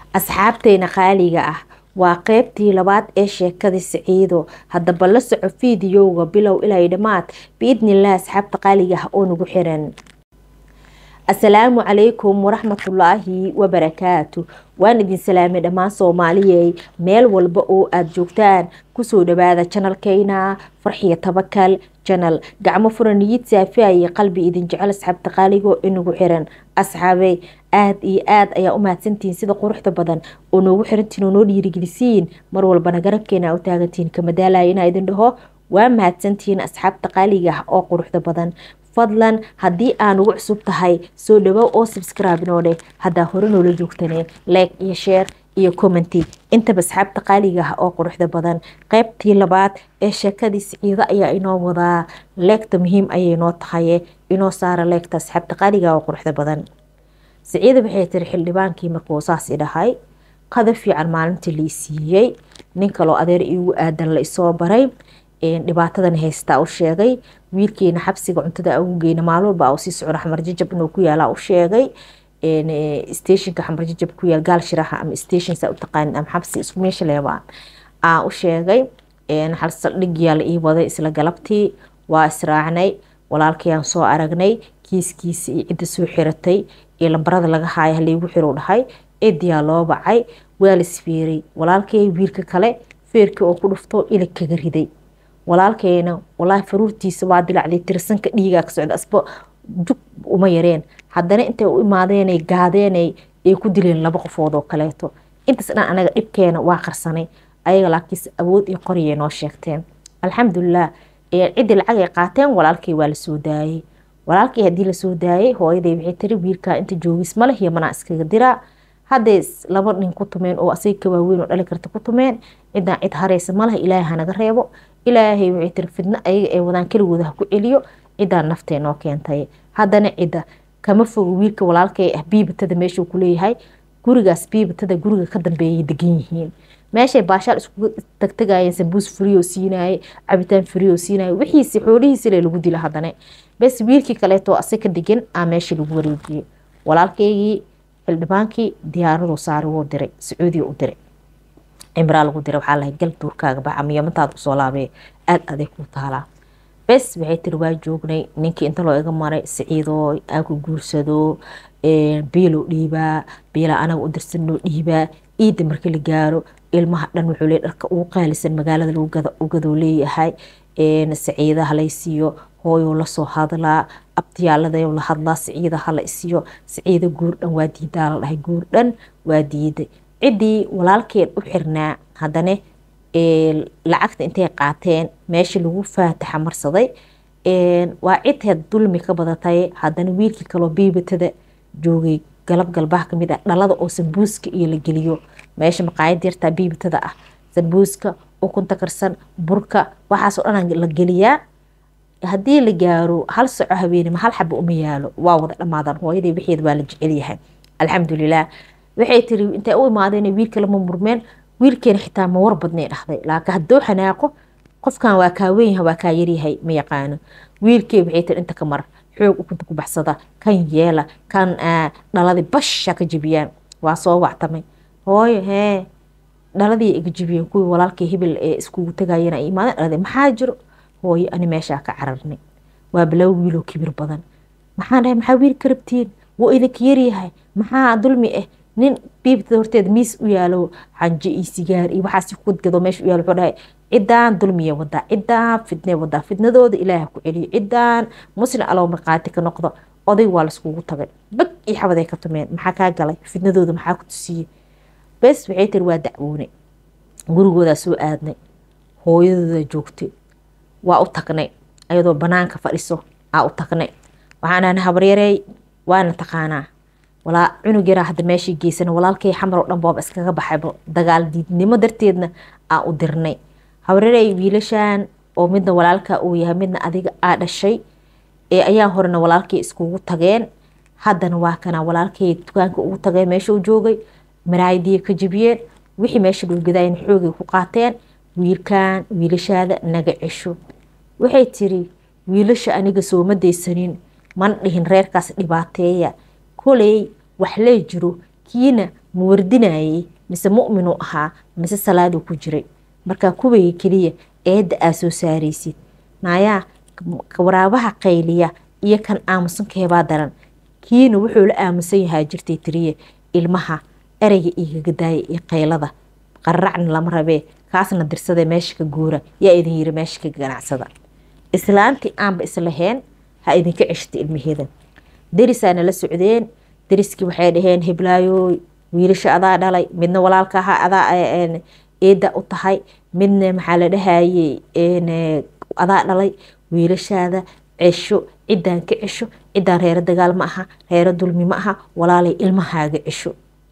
asxaabteena qaaliga ah waa qeybtii labaad ee sheekadii siciido haddaba la soco fiidiyowga bilow ilaa dhammaad biidnilah asxaabta qaaliga ah oo nagu xiran asalaamu calaykum waraxmatullaahi wabarakaatu waan idin salaamay dhammaan soomaaliyey meel walba oo aada joogtaan kusoo dhawaada janalkeyna farxiyo tabakal janal gacmo furan niyid saafiaye qalbi idin jecel asxaabta qaaligo inagu xiran asxaabey aada iyo aada ayaa u mahadsantihiin sida quruxda badan oo noogu xirantiin oo noo dhiirigelisiin mar walbana garabkeena u taagantihiin kamadaalaya inaa idin dhaho waa mahadsantihiin asxaabta qaaliga ah oo quruxda badan fadlan haddii aan ugu cusub tahay soo dhawow oo subscribe noo dheh haddaa hore noola joogtane like iyo share iyo commenty intaba asxaabta qaaliga ah oo quruxda badan qeybtii labaad ee sheekadii siciido ayaa inoo wadaa leegta muhiim ayay noo tahaye inoo saara leegta asxaabta qaaliga oo quruxda badan siciida waxay tiri xildhibaankii markuu saas idhahay qada fiican maalintii lai siiyey nin kaloo adeer iigu aadan la isoo baray dhibaatadan haystaa u sheegay wiilkeena xabsiga cuntada awgeena maalin walba sii socdo xamar jajab inuu ku yaala u sheegay stationka xamar jajab ku yaal gaal shiraha ama station saa u taqaanin ama xabsi isku meesha leebaa aa u sheegay hal saldhigyaa la ii waday isla galabtii waa israacnay walaalkayaan soo aragnay kiiskiisa iyo cidda soo xiratay iyo lambarada laga haaya halaygu xiru dhahay cidiyaa loo bacay waa lasfeeray walaalkay wiilka kale feerkii oo ku dhufto ilig kaga riday walaalkeena walaahi faruurtiisa waa dilacday tirsanka dhiigaa ka socda asba jug uma yareen haddana intay u imaadeenay gaadeenay ay ku dileen laba qofood oo kaleeto intaas dhan anaga dhibkeena waa qarsanay ayaga laakiinse awood iyo qoriyay noo sheegteen alxamdulilah ciddii lacag ay qaateen walaalkay waa lasoo daayey walaalkii haddii lasoo daayey hooyaday waxay tiri wiilkaa inta joogis maleh iyo manaa iskaga diraa hadday laba nin ku tumeen oo asaga ka waaweyn oo dhali karta ku tumeen ciddaan cid hareysa maleh ilaahay hanaga reebo ilaahay waxay tiri fidno ayaga ee wadaan keligooda ha ku celiyo ciddaan naftee noo keentay haddana cidda kama fogo wiilka walaalkay ah biibatada meeshuu kuleeyahay gurigaas biibatada guriga ka dambeeyay degan yihiin meeshay baashaal iskugu tagtagayeen sambuus furiyo siinaye cabitaan furiyo siinaye wixiisi xoolihiisile lagu dila haddana bes wiilkii kaleeto asag ka degan aa meesha lagu wareejiyey walaalkaygii xildhibaankii diyaaraduu saari wuu diray sacuudiya u diray cimraa lagu diray waxaa lahay gal duurkaaga baxa miyamantaada kusoo laabee aada aday kuu taalaa bes waxay tiri waa joognay ninkii inta loo iga maray siciidoo aan ku guursado biiloo dhiibaa biila anaga u dirsanoo dhiibaa ciidda marka la gaaro ilmaha dhan wuxuu leey dharka ugu qaalisan magaalada lagu gadoo leeyahay saciida halay siiyo hooyoo lasoo hadlaa abtiyaaladayo la hadlaa siciida hala isiyo siciida guurdhan waa diidaa la dhahay guurdhan waa diiday ciddii walaalkeed u xirnaa haddana lacagta intay qaateen meesha lagu faataxa marsaday waa cidheed dulmi ka badatay haddana wiilkii kaloo biibatada joogay galab galbaha kamid ah dhalada oo sambuuska iyo la geliyo meesha maqaayad yartaa biibatada ah sambuuska ukunta karsan burka waxaasoo dhan la geliyaa haddii la gaaro hal soco habeenima hal xaba uma yaalo waa wada dhammaadaan hooyadii wixeed waa la jecelyahay alxamdulilah waxay tiri intay u imaadeen wiilka lama murmeen wiilkeena xitaa ma war badnay dhahday laakiin hadduu xanaaqo qofkan waa kaa weynyaha waa kaa yaryahay ma yaqaano wiilkee waxay tiri inta ka mar xoog ukunta ku baxsada kan yeela kan dhaladii basha ka jebiyaan waa soo wactamay hooyo hee dhaladii iga jebiyeen kuwii walaalkii hibil ee iskugu tagayeen ay imaadeen dhaladii maxaa jiro hooyo ani meeshaa ka cararnay waa bilow wiiloo kibir badan maxaan dhahay maxaa wiil ka rabtiin wuu idinka yaryahay maxaa dulmi ah nin biibtada horteeda miis u yaalo xanjo iyo sigaar iyo waxaas ku gadgado meesha u yaalo wuxuu dhahay ciddaan dulmiya wadaa ciddaan fidnee wadaa fidnadooda ilaaha ku celiyo ciddaan muslim alow marqaati ka noqdo odayg waa laiskugu tagay bag iyo xabaday ka tumeen maxaa kaa galay fidnadooda maxaa ku tusiyey bes waxay tiri waa dacwoonay gurigoodaa soo aadnay hooyadooda joogtay waa u tagnay ayadoo banaanka fadhiso aa u tagnay waxaanaan habaryarey waana taqaanaa walaa cunug yaraa hadda meeshii geysana walaalkay xamar oo dhan booba iskaga baxayba dagaal diidnimo darteedna aa u dirnay habaryarey wiilashan oo midna walaalka uu yahay midna adiga aa dhashay ee ayaa horena walaalkay iskugu tageen haddana waa kana walaalkay dukaanka ugu tageen meesha u joogay maraayadiya ka jebiyeen wixii meesha dhulgadaayeen xoogay ku qaateen wiilkan wiilashaada naga cesho waxay tiri wiilasha aniga sooma daysanin mana dhihin reerkaas dhibaateeya koley wax lee jiro kiina ma wardinayay mise mu'minuu ahaa mise salaaduu ku jiray markaa kuwayga keliya eedda aa soo saaraysid naayaa waraabaha qayliya iyo kan aamusankeebaa daran kiina wuxuu la aamusan yahaa jirtay tiriye ilmaha ereyga igaga daaya iyo qaylada qararacna lama rabee kaasna dirsadee meesha ka guura yaa idin yiri meesha ka ganacsada islaantii aanba islahayn ha idinka ceshta ilmaheeda derisaana la socdeen deriskii waxay dhaheen heblaayo wiilasha adaa dhalay midna walaalka ahaa adaa eeda u tahay midna maxaa la dhahayey adaa dhalay wiilashaada cesho ciddaan ka cesho ciddaan reero dagaal ma aha reero dulmi ma aha walaalay ilmahaaga cesho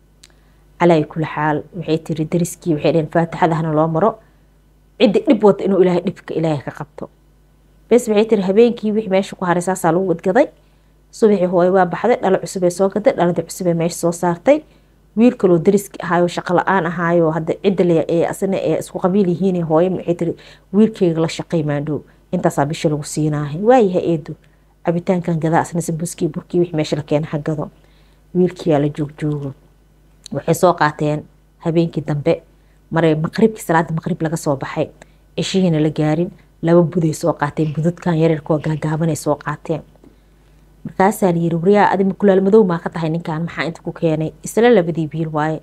calaa kuli xaal waxay tiri dariskii waxay dhaheen faatixadahna loo maro ciddi dhib wata inuu ilaahay dhibka ilaahay ka qabto bes waxay tiri habeenkii wixii meesha ku haray saasaa lagu wadgaday subaxii hooye waa baxday dhalo cusubee soo gaday dhaladii cusubee meesha soo saartay wiil kaloo dariski ahaayo shaqo la-aan ahaayo hadda cidda asna ee isku qabiil yihiin hooye waxay tiri wiilkeyga la shaqay maandhow intaasaa bisha lagu siinaahay waayaha eedo cabitaankan gadaa asna sambuskii burkii wixii meesha la keena hagado wiilkiyaa la joogjoogo waxay soo qaateen habeenkii dambe maray maqribkii salaada maqrib laga soo baxay cishihiina la gaarin laba buday soo qaateen budadkan yareerkoo gaagaabanay soo qaateen markaasaa la yiri waryaa adi makulaal madow maa ka tahay ninkan maxaa inta ku keenay isla labadii biil waaye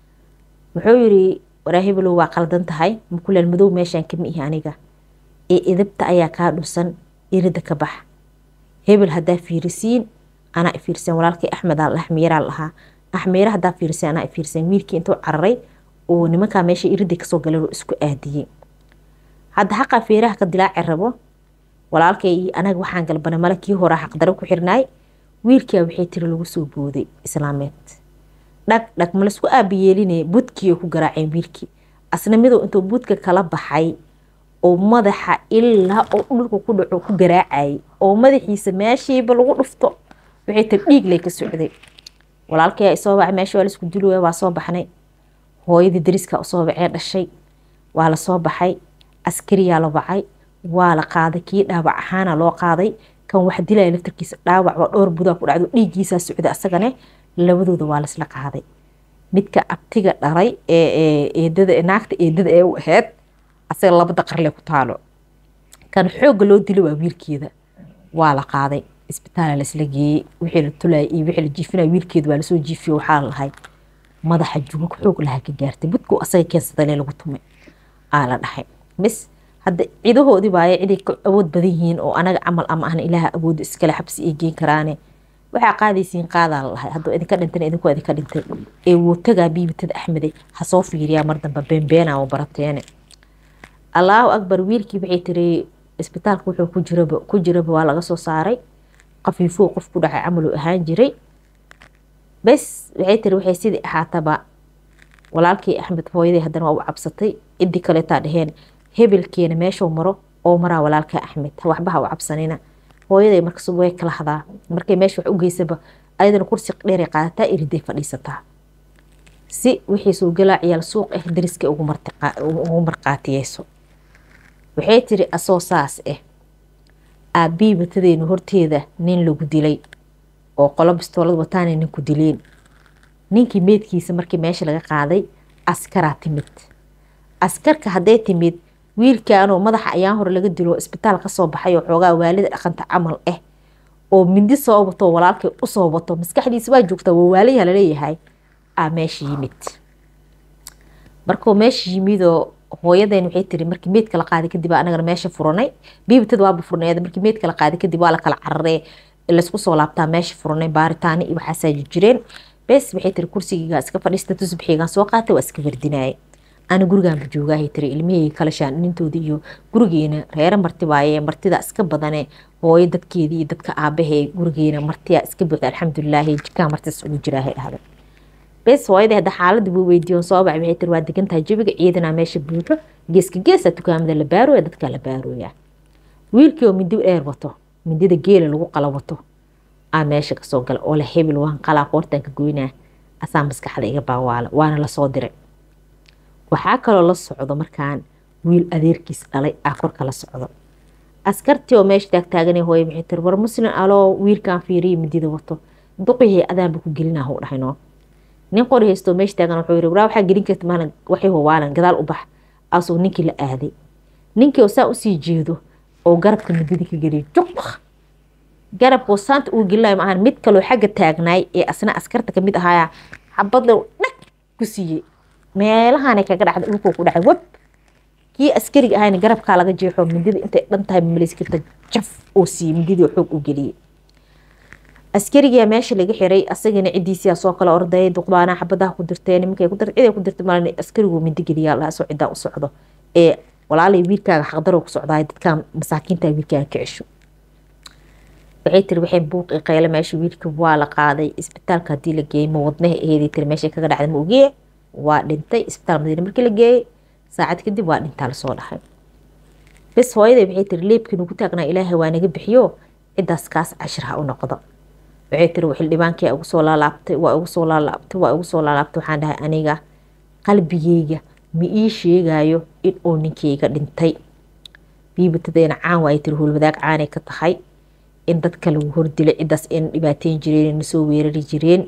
wuxuu yiri waraa hebelow waa qaldan tahay makulaal madow meeshaan kama ihi aniga ee idabta ayaa kaa dhusan irida ka bax hebel haddaa fiirisiin anaa ifiirsan walaalkii axmed axmiyaraa lahaa axmiira haddaa fiirsan anaa ifiirsan wiilkii intuu cararay oo nimankaa meesha iridii kasoo galeen oo isku aadiyey hadda xaqaa feeraha ka dilaaci rabo walaalkay iyo anaga waxaan galbana male kii horaa xaqdaro ku xirnaay wiilkia waxay tiri lagu soo booday islaameed dhag dhag ma laisku aabiyeeline budkiiay ku garaaceen wiilkii asna midow intuu budka kala baxay oo madaxa ilaa oo dhulka ku dhaco ku garaacayay oo madaxiisa meeshiiba lagu dhufto waxay tiri dhiig lay ka socday walaalkay isoo bacay meesha waa laisku dili waa soo baxnay hooyadii dariska usoo bacee dhashay waa lasoo baxay askariyaa la wacay waa la qaaday kii dhaawac ahaana loo qaaday kan wax dilaya laftarkiisa dhaawac waa dhowr budaa ku dhacdo dhiiggiisaa socda asagane labadooda waa laisla qaaday midka abtiga dhalay ee eedada naagta eedada ee u ahayd asaga labada qarle ku taalo kan xoogga loo dilo waa wiilkeeda waa la qaaday isbitaala laisla geeyey wixii la tulaya iyo wixii la jiifinaya wiilkeeda waa lasoo jiifiyo waxaa la lahay madaxa jugag xoog lahaa ka gaartay budku asaga keensadale lagu tumay aa la dhahay bis hadda cidahoodii waaye ciday ka awood badan yihiin oo anaga camal ama ahna ilaaha awoodu iskale xabsi ay geen karaane waxaa qaadaysiin qaadaa la lahay hadduu idinka dhintana idinku idinka dhintay ee wootagaa biibitada axmede ha soo fiiriyaa mar dambe beenbeena oo barateene allaahu akbar wiilkii waxay tiri isbitaalka wuxuu ku jiraba ku jiraba waa laga soo saaray qafiifuu qof ku dhacay camaluu ahaan jiray bes waxay tiri waxay sidii ahaataba walaalkii axmed hooyadii haddana waa u cabsatay cidii kaleetaa dhaheen hebelkeena meeshuu maro oo maraa walaalka axmed waxba ha u cabsanina hooyaday markas way kala hadaa markay meesha wax u geysaba ayadana kursi dheeray qaadataa iriday fadhiisataa si wixii soo galaa ciyaal suuq ah dariska ugu marqaatiyeyso waxay tiri asoo saas ah aabii batadeena horteeda nin lagu dilay oo qolo bistoolad wataana ninku dileen ninkii meedkiisa markii meesha laga qaaday askaraa timid askarka hadday timid wiilkaanoo madaxa ayaan hore laga dilo isbitaal kasoo baxay oo xoogaa waalida dhaqanta camal ah oo mindi soo wato walaalkay usoo wato maskaxdiisa waa joogtaa waa waalayaha laleeyahay aa meesha yimid markuu meesha yimidoo hooyadeen waxay tiri markii meedka la qaaday kadib anagana meesha furanay biibtada waaba furneed markii meedka la qaaday kadib waa la kala cararee laysku soo laabtaa meesha furanay baaritaani iyo waxaasaa jireen bes waxay tiri kursigiigaa iska fadhiista tusbixiigaan soo qaatay waa iska wardinaayay ana gurigaanba joogaahay tiri ilmihii kala shaanintooda iyo gurigeena reero marti waaye martida iska badane hooyo dadkeedii iyo dadka aabahee gurigeena martiyaa iska buuxda alxamdulilaahi jikaa martidas ugu jiraahay dhahday bes hooyadii hadda xaaladii buu weydiiyon soo bacay waxay tiri waa degan tahay jabiga ciidanaa meesha buuxo geeska geesa dukaamada la baarooya dadkaa la baarooya wiilkii oo mindi dheer wato mindida geela lagu qala wato aa meesha kasoo gala oo la hebel waan qalaa qoortanka goynaa asaa maskaxda iga baawaala waana lasoo diray waxaa kaloo la socdo markaan wiil adeerkiis dhalay aa korka la socdo askartii oo meesha taagtaaganay hooye waxay tiri war muslim aloo wiilkaan fiiriya midida wato duqihii adaanba ku gelinaa huu dhahay noo nin qori haysto meesha taagan wuxuu yiri waraa waxaa gelin karta maalin waxay hubaalan gadaal u bax asuu ninkii la aaday ninkii oo saa usii jeedo oo garabka midada ka geliyay juq garabkoo saanta uu gelinayo maahan mid kaloo xagga taagnaay ee asna askarta kamid ahaaya xabadle dhag ku siiyey meelahaanay kaga dhacday dhulkuu ku dhacay web kii askariga ahayna garabkaa laga jeexo mindida intay dhan tahay malaysi karta jaf oo siiyey mindidii xoog u geliyey askarigaa meesha laga xiray asagana cidiisiyaa soo kala ordayay duqbaanaa xabadaha ku dirteen nimankay ku dirtay ciday ku dirtay malin askarigu mindi geliyaa lahaa soo cidaa u socdo ee walaalay wiilkaaga xaqdaroo ku socdaay dadkan masaakiinta wiilkaaga ka cesho waxay tiri waxay buuq i qayle meesha wiilka waa la qaaday isbitaalka haddii la geeyey ma wadnaha eeday tiri meeshay kaga dhacday ma ogiye waa dhintay isbitaal madiina markii la geeyey saacad kadib waa dhintaa lasoo dhahay bes hooyaday waxay tiri leebkii nugu taagnaa ilaahay waa naga bixiyo cidaas kaas cashir ha u noqdo waxay tiri xildhibaankii ugu soo laalaabtay waa ugu soo laalaabtay waa ugu soo laalaabtay waxaan dhahay aniga qalbigeyga ma ii sheegayo in uu ninkeyga dhintay biibatadeena caan waay tiri howlwadaag caanay ka tahay in dadka lagu hordilay cidaas ayna dhibaateyn jireen nasoo weerari jireen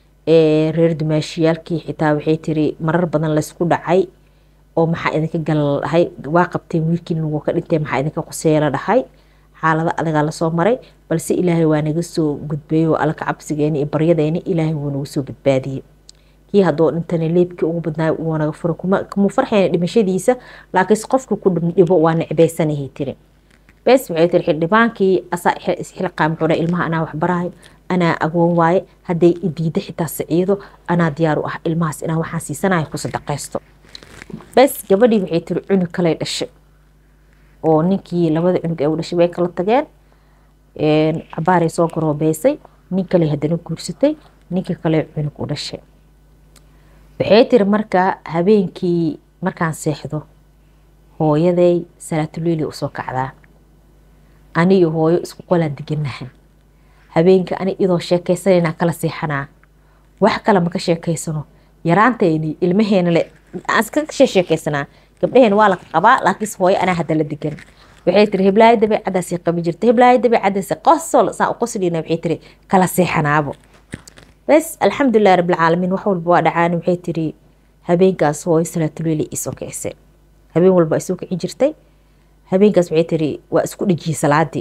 reer dumaashiyaalkii xitaa waxay tiri marar badan laysku dhacay oo maxaa idinka gala la dhahay waa qabteen wiilkiin lagu ka dhintay maxaa idinka quseeya la dhahay xaalado adagaa lasoo maray balse ilaahay waa naga soo gudbeeyo alka cabsigeena iyo baryadeena ilaahay wuu nagu soo badbaadiyey kii haddoo dhintana leebkii ugu badnaay wuu naga fura kuma farxayna dhimashadiisa laakiinse qofka ku dhibo waa necbeysanahay tiri bes waxay tiri xildhibaankii asaa isxilqaam wuxuu dhahay ilmaha anaa waxbarahay anaa agoon waaye hadday idiida xitaa siciido anaa diyaar u ah ilmahaas inaan waxaan siisanayo ku sadaqaysto bes gabadhii waxay tiri cunug kaley dhashay oo ninkii labada cunug ee u dhashay way kala tageen cabaaray soo garoobeysay nin kale haddana guursatay ninka kale cunug u dhashay waxay tiri marka habeenkii markaan seexdo hooyaday salaatuleili usoo kacdaa aniyo hooyo isku qolaan deganaha habeenka ani idoo sheekaysanayna kala seexanaa wax kale maka sheekaysano yaraanteeni ilmaheena le iska sheekaysanaa gabdhaheen waa la qabaa laakiinse hooyo anaa hadda la degan waxay tiri hiblaayo dabeecadaasay qabi jirta hiblaayo dabeecadaas qosol saa u qoslina waxay tiri kala seexanaabo bes alxamdulilah rabbilcaalamiin wax walba waa dhacaan waxay tiri habeenkaas hooyo salaatuleili isoo kicise habeen walba isoo kici jirtay habeenkaas waxay tiri waa isku dhejiyey salaadii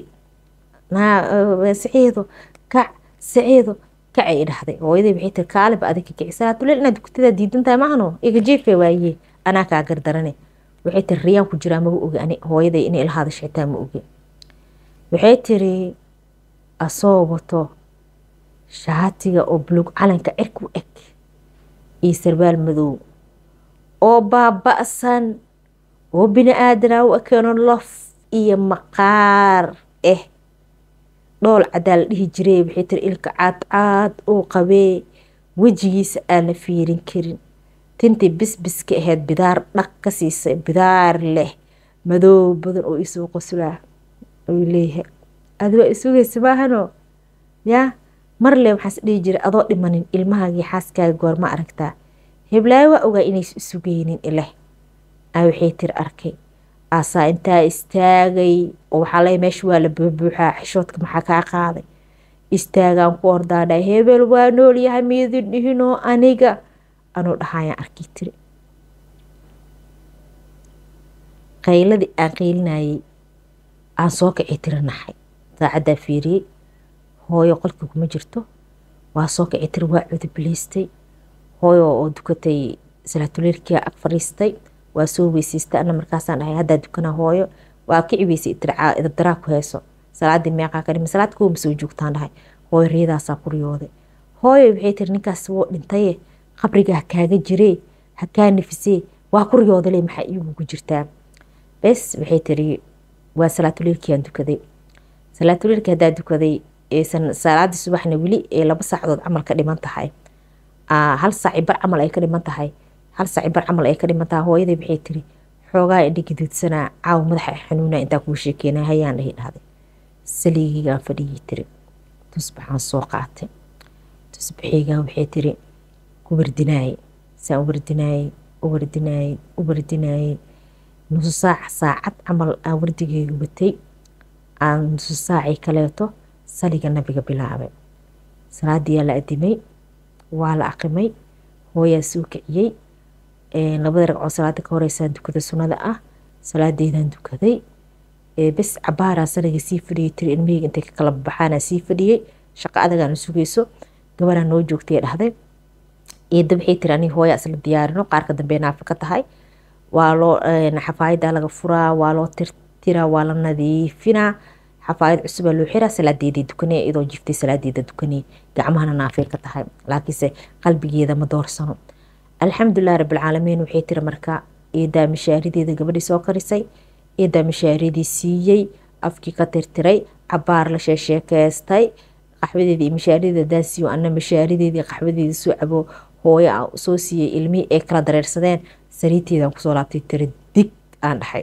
saciido kac saciido kacay dhahday hooyaday waxay tiri kaaliba adinka kici salaatuleel inaad dugtadaa diidan tahay maahno iga jiife waaye anaa kaa gardarane waxay tiri riyaan ku jiraa maga ogi ani hooyaday inay ila hadasho xitaa ma ogi waxay tiri asoo wato shaatiga oo buluug calanka cirku eg iyo sarbaal madow oo baaba-san oo bini aadanaa u ekeeno lof iyo maqaar ah dhool cadaa la dhihi jiray waxay tiri ilka caadcaad uu qabee wejigiisa aan la fiirin karin tintii bisbiska ahayd bidaar dhaq ka siisay bidaar leh madoow badan oo isoo qoslaa ayuu leeyahay adi waa isugaysa maahano yaa marle waxaas dhihi jiray adoo dhimanin ilmahaagii xaaskaaga goorma aragtaa heblaayo waa ogaa inays isugeynin ileh a waxay tiri arkay aasaa intaa istaagay oo waxaa leeya meesha waa la buubuuxaa xishoodka maxaa kaa qaaday istaagaan ku ordaadhay hebel waa noolyahay miidin dhihinoo aniga anuu dhahayaan arkii tiri qayladii aan qaylinayay aan soo kacay tiri naxay saacaddaa fiiriyey hooyo qolkii kuma jirto waa soo kacay tiri waa cudubilaystay hooyo oo dukatay salaatuleerkia ag fadhiistay waa soo weysiistay ana markaasaan dhahay haddaa dukanaa hooyo waa kici weysay idabdaraa ku heeso salaadii meeqaa ka dhima salaad kooma soo joogtaan dhahay hooyo riyadaasaa ku riyooday hooyo waxay tiri ninkaas woo dhintaye qabriga ha kaaga jiree ha kaa nafisee waa ku riyoodale maxaa iigugu jirtaa bes waxay tiri waa salaatuleelkiaan dukaday salaatuleelki haddaa dukaday salaadii subaxna weli ee laba saacadood camal ka dhiman tahay hal saaci bar camal ay ka dhiman tahay hal saaci bar camal ay ka dhiman tahay hooyaday waxay tiri xoogaa indha gaduudsanaa caaw madaxa xanuuna intaa kuu sheekeena hayaan dhahi dhahday saliigigaan fadhiyay tiri tusbaxaan soo qaatay tusbaxiygaan waxay tiri ku wardinaayey saan u wardinaayey u wardinaayey u wardinaayey nusu saac saacad camal aan wardigeyga watay aan nusu saacii kaleeto saliga nabiga bilaabay salaadiyaa la adimay waa la aqimay hooyaa soo kiciyey labada ragcoo salaada ka horeysaan dukada sunnada ah salaadeydaan dukaday bes cabaaraa sanaga sii fadhiyay tiri ilmiheyga intay ka kala baxaanaa sii fadhiyey shaqo adagaana sugayso gabaraa noo joogtay dhahday eedda waxay tiri aniga hooyaa isla diyaarino qaarka dambe naafa ka tahay waa loo xafaayadaa laga furaa waa loo tirtiraa waa la nadiifinaa xafaayad cusubaa loo xiraa salaadeeda dukanay iyadoo jiftay salaadeeda dukanay gacmahana naafay ka tahay laakiinse qalbigeeda ma doorsano alxamdulilah rabbilcaalamiin waxay tiri marka eedaa mishaarideeda gabadhii soo karisay eedaa mishaaridii siiyey afkii ka tirtiray cabaar la sheesheekeystay qaxwadeeda iyo mishaarideeda daasiyo ana mishaarideedii qaxwadeeda soo cabo hooyo a soo siiyey ilmihii ay kala dareersadeen sariirteedaan kusoo laabtay tiri dig aan dhaxay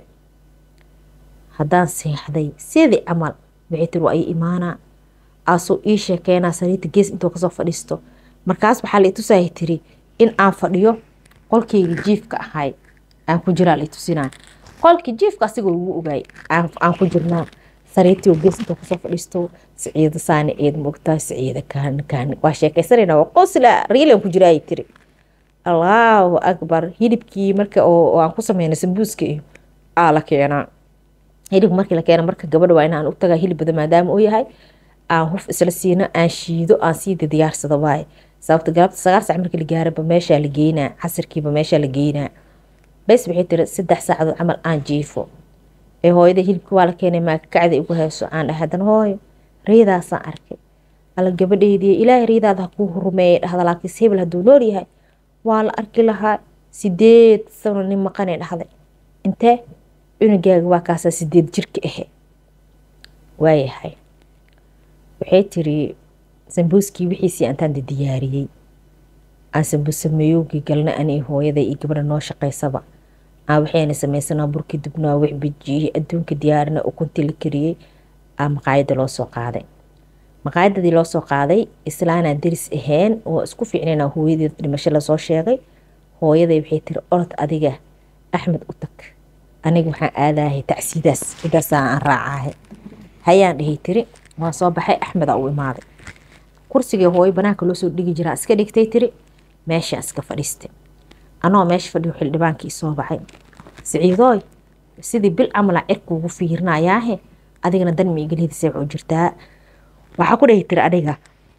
haddaan seexday sidii camal waxay tiri waa ii imaanaa aasoo ii sheekeenaa sariirta gees intoo kasoo fadhiisto markaas waxaa la itusahay tiri in aan fadhiyo qolkeyga jiifka ahay aan ku jiraa la itusinaa qolkii jiifka asigoo lagu ogaay aan ku jirnaa sariirtii gees intoo kasoo fadhiisto siciida saani eed moogtaa siciida kaan kaan waa sheekaysanayna waa qosla riilan ku jiraa ay tiri allaahu akbar hilibkii marka oo aan ku sameynay sambuuska iyo aa la keenaa hilibka markii la keena marka gabadha waa inaan u tagaa hilib badan maadaama uu yahay aan huf isla siino aan shiido aan sii diyaarsado waaye sababta galabta sagaal sac markii la gaaraba meeshaa la geynaa casirkiiba meeshaa la geynaa bes waxay tiri saddex saacadood camal aan jiifo ee hooyada hilibka waa la keenay maakakacda igu hayso aan dhahay haddana hooyo riidaasaan arkay alla gabadheydii ilaahay riidaada ha kuu rumeeyay dhahda laakiinse hebel hadduu nool yahay waa la arki lahaa sideed sano nin maqanay dhahday intee cunugaaga waa kaasaa sideed jirka ahe waayahay waxay tiri sambuuskii wixiisii antaan diyaariyey aan sambuus sameeyowgii galna ani hooyaday iyo gabadha noo shaqaysaba aan waxayna samaysanaa burkii dubnaa wax bijiyey adduunka diyaarina ukuntii la kariyey aa maqaayada loo soo qaaday maqaayadadii loo soo qaaday islaanaan deris ahayn oo isku fiicnayna hooyadeed dhimasho lasoo sheegay hooyaday waxay tiri orod adiga axmed u tag aniga waxaan aadahay tacsiidaas cidaasaa aan raacahay hayaan dhihay tiri waa soo baxay axmeda u imaaday kursigii hooyo banaanka loo soo dhigi jiraa iska dhigtay tiri meeshaa iska fadhiistay anoo meesha fadhiyo xildhibaankii soo baxay siciidooy sidii bil camala cirkuugu fiirnayaahe adigana dan ma igalihidisay waxu jirtaa waxaa ku dhahi tiri aniga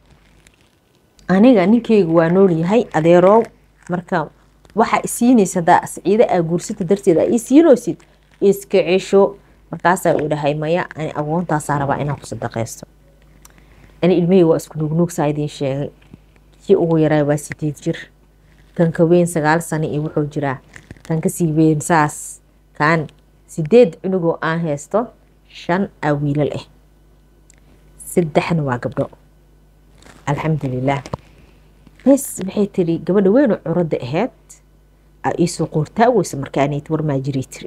aniga ninkeyga waa nool yahay adeeroow marka waxaa isiinaysa hadaa siciide aa guursata darteed aa ii siinaysid iska cesho markaasaa uu dhahay maya ani agoontaasaa rabaa inaan ku sadaqaysto ani ilmihii waa isku nuugnuugsaa idiin sheegay kii ugu yaraa waa sideed jir kanka weyn sagaal sano iyo wuxuu jiraa kan kasii weyn saas kaan sideed cunugoo aan haysto shan aa wiilal ah saddexna waa gabdho alxamdulilaah bes waxay tiri gabadha weynoo curadda ahayd aa iisoo qoortaa weysa markaanayt warmaa jiray tiri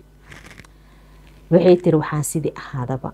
waxay tiri waxaan sidii ahaadaba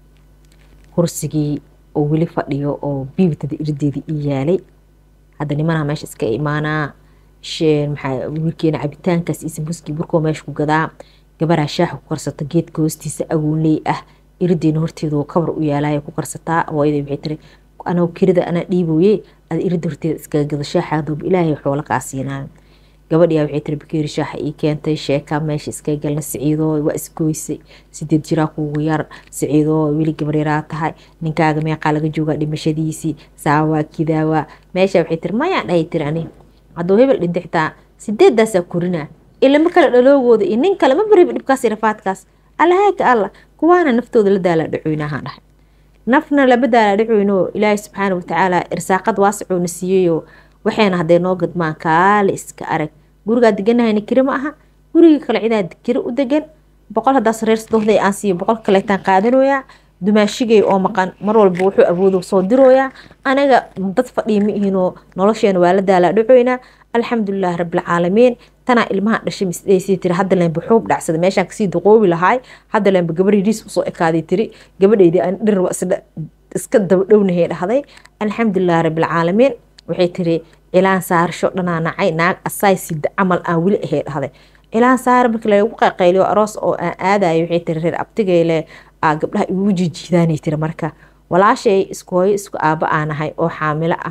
kursigii oo weli fadhiyo oo biibtada irdeedii ii yaalay hadda nimanaha meesha iska imaanaa maxaa wiilkeena cabitaankaas iyo sambuskii burkoo meesha ku gadaa gabaraa shaaxa ku karsata geedka hoostiisa agoonley ah irideena horteedu kabar u yaalaya ku karsataa hooyaday waxay tiri anoo kirida anaa dhiiboye ad irida horteeda iskaga gado shaaxaadooba ilaahay xoola kaa siinaayo gabadhiyaa waxay tiri bakeeri shaaxa ii keentay sheekaa meesha iskaga galna siciidoo waa isgoysay sideed jiraa kuugu yar siciidoo weli gabar yaraa tahay ninkaaga meeqaa laga joogaa dhimashadiisii saawaa kidaawaa meesha waxay tiri mayaan dhahay tiri ani hadduu hebel dhintay xitaa sideedaasaa korinaa ilama kale dhaloogooda iyo nin kale ma bariba dhibkaas rafaadkaas allahaaka allah kuwaana naftooda la daalaa dhacoynahaan dhahay nafna lama daalaa dhacoyno ilaahay subxaana watacaala irsaaqad waasicoona siiyeyoo waxayna hadday noo gadmaan kaale iska arag gurigaa deganahayna kiri ma aha gurigii kale cidaa kiri u degan boqol haddaas reer sadooxday aan siiyo boqol kaleetaan qaadanoyaa dumaashigay oo maqan mar walba wuxuu awoodo soo dirooyaa anaga dad fadhiya ma ihinoo nolosheena waa la daalaa dhacoynaa alxamdulilah rabbilcaalamiin tanaa ilmaha dhashay misdhaysii tiri hadda leenba xuub dhacsada meeshaan kasii daqoobi lahaay hadda leenba gabadhiis usoo ekaaday tiri gabadheydii aan dhir iska dabadhownahay dhahday alxamdulilah rabbilcaalamiin waxay tiri cilaan saarasho dhanaa nacay naag asaay sida camal aan weli ahay dhahday cilaan saara markii lagu qayqayliyo aroos oo aan aadayo waxay tiri reer abtigeyle aa gabdhaha igu jijiidaanay tiri marka walaashay isku hooyo isku aaba aanahay oo xaamilo ah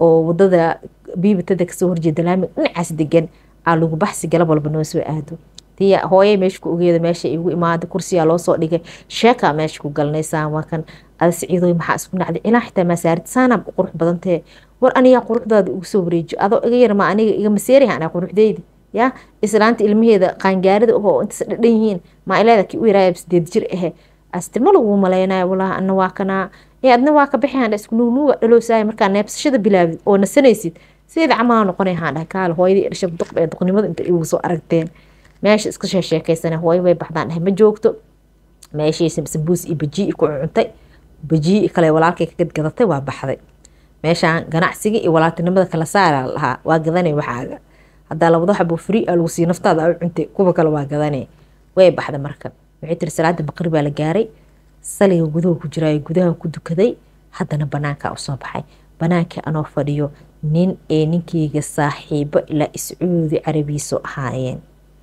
oo wadada biibatada kasoo horjeeda laami dhinacaas degan aa lagu baxsi galab walba noo soo aado tii hooye meesha ku ogeeda meesha igu imaada kursiyaa loo soo dhigay sheekaa meesha ku galnaysaan waa kan ada siciidoy maxaa isku nacday ilaa xitaa maasaarid saanaa qurux badantee war anigaa quruxdaada ugu soo wareejiyo adoo iga yarma aniga iga maseeriha anaa quruxdeyda ya islaanta ilmaheeda qaangaarida oo intaas dhadhan yihiin maa ileeda kii u yaraaya sideed jir ahe aste ma lagu malaynayo walaahi ana waa kanaa ee adna waa ka bixi handha isku nuugnuuga dhaloosaaya markaa neebsashada bilaabid oo nasanaysid sideeda camalaa noqonay handha kaale hooyadii dhasha duq ee duqnimada inta igu soo aragteen meesha iska sheesheekaysana hooyo way baxdaan dhahay ma joogto meeshii sambuus iyo bajii ku cuntay bajii kale walaalkay ka gadgadatay waa baxday meeshaan ganacsiga iyo walaaltinimada kala saara lahaa waa gadanay waxaaga haddaa labada xabo free a lagu sii naftaada u cuntay kuwa kale waa gadanay way baxda marka waxay tiri salaada baqri baa la gaaray saliga gudaha ku jiraayo gudaha ku dukaday haddana banaanka usoo baxay banaankii anoo fadhiyo nin ee ninkeyga saaxiibo ilaa iscuudi carabiiso ahaayeen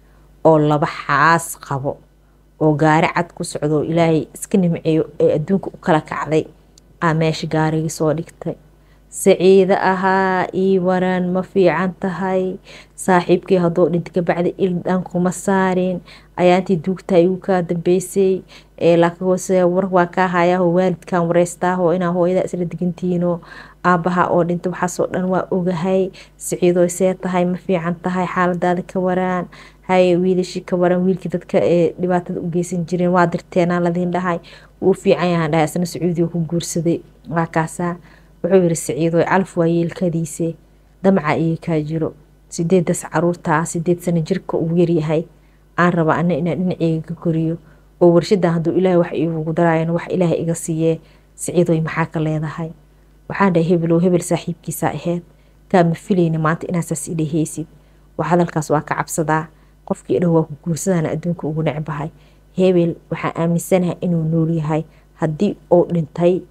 oo laba xaas qabo oo gaari cad ku socdo ilaahay iska nimceeyo ee adduunka u kala kacday aa meesha gaarigii soo dhigtay saciide ahaa ii waran ma fiican tahay saaxiibkii hadduu dhinta kabacdi ildhan kuma saarin ayaantii duugtaa igu kaa dambeysay laakiinse war waa kaa hayaahoo waalidkan wareystaaho inaa hooyada isla degantihiino aabaha oo dhinta waxaasoo dhan waa ogahay saciidooy see tahay ma fiican tahay xaaladaada ka waraan haye wiilashii ka waran wiilkii dadka ee dhibaatada u geysan jireen waa dirteenaa ladiin dhahay wuu fiican yahaan dhahay isna sacuudiga ku guursaday waa kaasaa wuxuu yiri saciidooy calaf waa yeelkadiise damaca iyo kaa jiro sideedas caruurtaa sideed sano jirka uu yaryahay aan raba ana inaan dhinaceyga ka koriyo oo warshadan hadduu ilaahay wax iigu daraayan wax ilaahay iga siiyee saciidooy maxaa ka leedahay waxaan dhahay hebelow hebel saaxiibkiisaa aheyd kaama filayna maanta inaasaas idhaheysid wax hadalkaas waa ka cabsadaa qofkii idhaho waa ku guursadana adduunka ugu necbahay hebel waxaa aaminsanahay inuu nool yahay haddii uu dhintay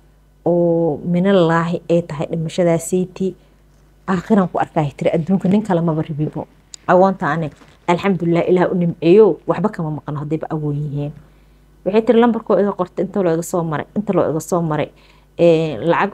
oo minalaahi ay tahay dhimashadaasiiti aakhiran ku arkaay tiri adduunka nin kale maba ribibo agoonta ane alxamdulilah ilaah u nimceeyo waxba kama maqno haddayba agoon yihiin waxay tiri lambarkoo iga qortay inta loo iga soo maray inta loo iga soo maray lacag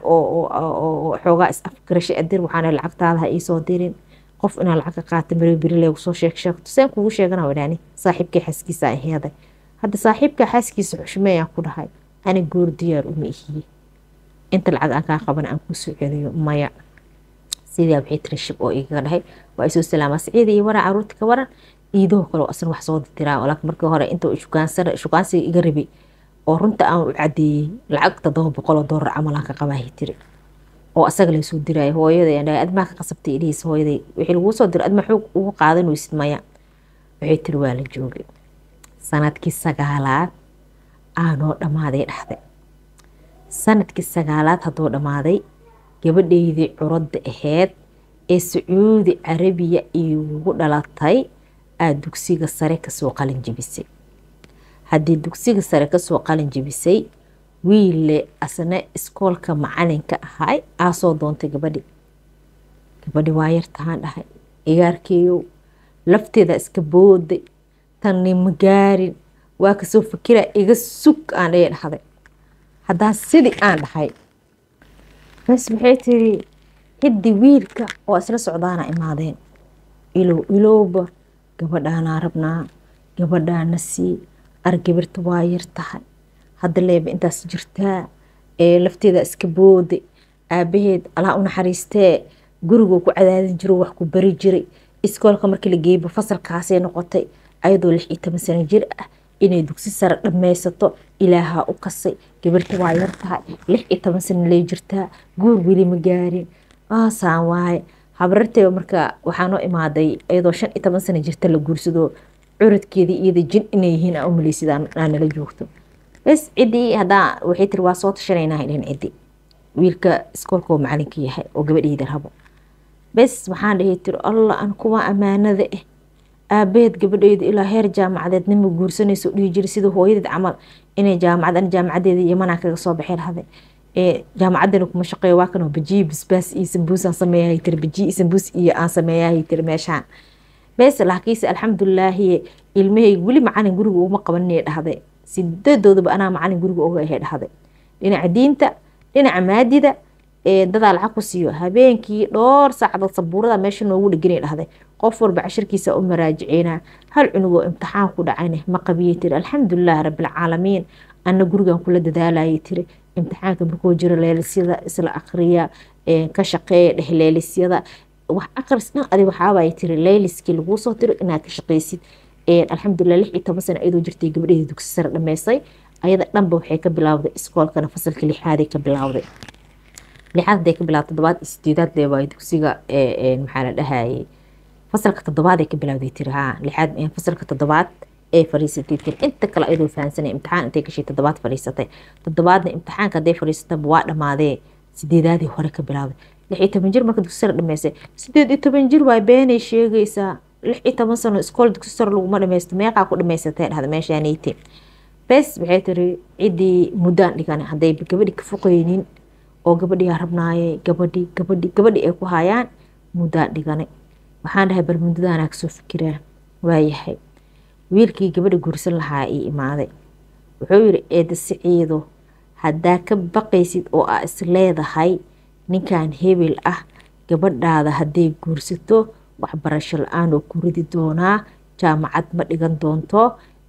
oo xoogaa is afgarashay adir waxaana lacagtaada ha iisoo dirin qof inaa lacag ka qaata mari beri leegu soo sheeg sheegto seen kugu sheegana wadhaani saaxiibkay xaaskiisa aheeday hadda saaxiibka xaaskiisa xushmeeyaan ku dhahay ani goor diyaar uma ihiye inta lacag aan kaa qaban aan kusoo celiyo maya sidaa waxay tiri shib oo igaga dhahay waa isoo salaamaa saciida iyo waran caruurta ka waran iidoo kale asna wax soo diraa laakiin markii hore inta shukaansiga iga rabi oo runta aan u cadeeyey lacag todoba boqol oo doolar camal aan ka qabaahay tiri oo asaga laysoo diraayo hooyaday aan dhahay admaa ka qasabtay idhihiis hooyaday wixii laguu soo diro adma xoog ugu qaadan weysid maya waxay tiri waa la joogay sanadkii sagaalaad aanoo dhammaaday dhahday sanadkii sagaalaad hadduu dhammaaday gabadhaydii curadda aheyd ee sacuudi carabiya iigu dhalatay aa dugsiga sare kasoo qalin jebisay haddii dugsiga sare kasoo qalin jebisay wiille asna iskoolka macalinka ahay aa soo doontay gabadhi gabadhi waa yartahaan dhahay igaarkeeyow lafteeda iska booday tanni ma gaarin waa kasoo fakira iga sug aan dhaya dhahday haddaan sidii aan dhahay bas waxay tiri hiddi wiilka oo isla socdaana imaadeen ilow ilowba gabadhaanaa rabnaa gabadhaana sii argabirta waa yar tahay hadda leeba intaas jirtaa ee lafteeda iska booday aabaheed alaa u naxariistee guriguu ku cadaadin jiro wax ku bari jiray iskoolka markii la geeyba fasalkaasay noqotay ayadoo lix iyo toban sano jir ah inay dugsi sare dhammaysato ilaahaa u kasay gabirta waa yar tahay lix iyo toban sano lay jirtaa guur weli ma gaarin aasaan waaye habararteeba marka waxaa noo imaaday iyadoo shan iyo toban sano jirta la guursado curadkeedii iyada jin inay yihiin aa u maleysid aa nala joogto bes ciddii haddaa waxay tiri waa soo tashanaynaa dhan ciddi wiilka iskoolka oo macalinka yahay oo gabadheyda rabo bes waxaan dhahay tiri allah an kuwa ammaanada ah aabaheed gabadheyda ilaa heer jaamacadeed nima guursanayso dhihi jira sida hooyadeed camal inay jaamacad an jaamacadeeda yamanaa kaga soo baxay lahday ee jaamacadana kuma shaqeeyo waa kanoo bajiyi basbaas iyo sambuus aan sameeyahay tiri bajiyi sambuus iyo aan sameeyahay tiri meeshaan bes laakiinse alxamdulilaahi ilmahayga weli macalin guriga uma qabaninay dhahday sidadoodaba anaa macalin guriga oga ahay dhahday dhinaca diinta dhinaca maadida dadaa lacag ku siiyo habeenkii dhowr saacdood sabuurada meesha noogu dhegana dhahday qof walba cashirkiisa u maraajiceynaa hal cunugoo imtixaan ku dhacayne ma qabiyey tiri alxamdulilahi rabbilcaalamiin ana gurigan kula dadaalayay tiri imtixaanka markuu jiro leelisyada isla akriya ka shaqeeya dheh leelisyada wax akris dhan adi waxaabay tiri leeliskii laguu soo tiro inaad ka shaqeysid alxamdulilah lix iyo toban sano iyadoo jirtay gabadheeda dugsi sare dhameysay ayada dhanba waxay ka bilaawday iskoolkana fasalka lixaaday ka bilaawday lixaad haday ka bilaawday toddobaad iyo sideedaad leewaay dugsiga maxaa la dhahayay fasalka toddobaaday ka bilaawday tiri haa lixaad fasalka toddobaad ee fariisatay tiri inta kale ayadoo fahansanay imtixaan intay gashay toddobaad fariisatay toddobaadna imtixaanka hadday fariisataba waa dhamaadee sideedaadii hore ka bilaawday lix iyo toban jir marka dugsi sare dhameysay sideed iyo toban jir waay beenay sheegaysaa lix iyo toban sano iskool dugsi sare laguma dhameysto meeqaa ku dhamaysatay dhahda meeshaanayte bes waxay tiri ciddii muddaan dhigan hadday gabadhi ka foqeynin oo gabadhigaa rabnaayay gabadhi gabadhi gabadhi ay ku hayaan muddaan dhiganay waxaan dhahay bal muddadaanaa kasoo fikiraa waayahay wiilkii gabadha guursan lahaa ii imaaday wuxuu yiri eeda siciido haddaa ka baqaysid oo aa is leedahay ninkan hebel ah gabadhaada hadday guursato waxbarasho la-aan oo ku ridi doonaa jaamacad ma dhigan doonto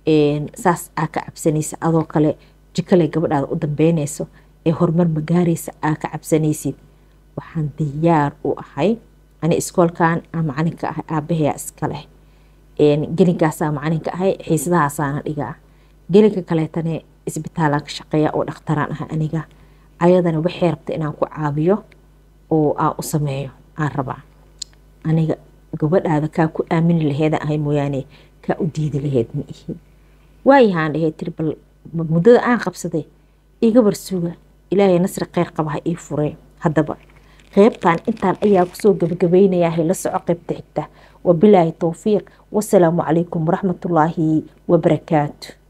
saas aa ka cabsanaysa adoo kale jikale gabadhaada u dambeynayso ee horumar ma gaaraysa aa ka cabsanaysid waxaan diyaar u ahay ani iskoolkan aa macalinka ahay aabaheyaa iska leh gelinkaasaa macalinka ahay xiisadahaasaana dhigaa gelinka kaleetane isbitaalaan ka shaqeeya oo dhakhtaraan ahay aniga ayadana waxay rabta inaan ku caabiyo oo aan u sameeyo aan rabaa aniga gabadhaada kaa ku aamini laheeda ahay mooyaane kaa u diidi laheed ma ihi waayahaan dhahey tiri bal muddada aan qabsaday iga barsuga ilaahay nasri kheyr qaba ha ii furee haddaba qeybtan intaan ayaa kusoo gabagabaynayaa la soco qeybta xigta wabilaahi towfiiq wasalaamu calaykum waraxmatullaahi wabarakaatu